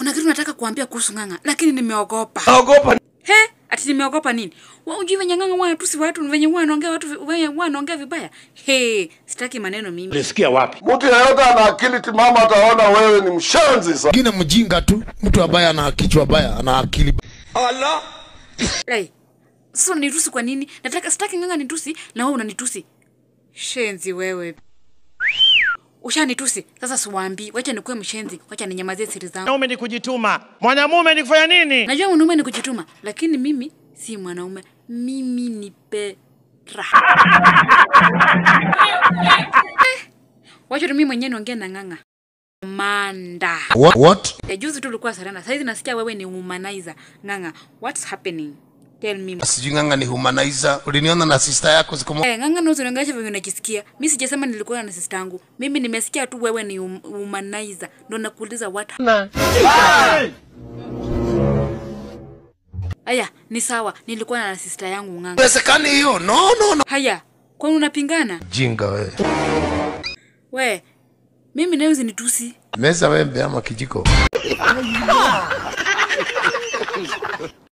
kuna kitu nataka kuambia kuhusu ng'ang'a lakini nimeogopa Naogopa. he ati nimeogopa nini wa ujui venye ng'ang'a wanatusi watu venye wanaongea watu venye wanaongea vibaya he sitaki maneno mimi Ulisikia wapi? Mtu yeyote ana akili timamu ataona wewe ni mshenzi sana. Mwingine mjinga tu, mtu ambaye ana kichwa baya, ana akili Lai. Sasa unanitusi kwa nini? Nataka sitaki ng'ang'a nitusi na wewe unanitusi. Shenzi wewe. Ushanitusi. Sasa siwaambii. Wacha nikuwe mshenzi. Wacha ninyamazie siri zangu. Mwanaume ni kujituma. Mwanamume ni kufanya nini? Najua mwanaume ni kujituma, lakini mimi si mwanaume. Mimi ni Petra. Eh, Wacha tu mimi mwenyewe niongee na ng'ang'a. Manda. What? What? Ya juzi tu ulikuwa Serena. Saizi nasikia wewe ni humanizer. Ng'ang'a, what's happening? Tell me. Sijui ng'ang'a ni humanizer. Uliniona na sister yako siku moja. Eh, ng'ang'a na usirangasha venye unajisikia. Mi sijasema nilikuwa na sister yangu. Mimi nimesikia tu wewe ni hum- humanizer. Ndo nakuuliza what. Aya, ni sawa. Nilikuwa na sister yangu ng'ang'a. Inawezekani hiyo? No, no, no. Haya, kwani unapingana? Jinga wewe. We, mimi nayo usinitusi. Meza wembe ama kijiko?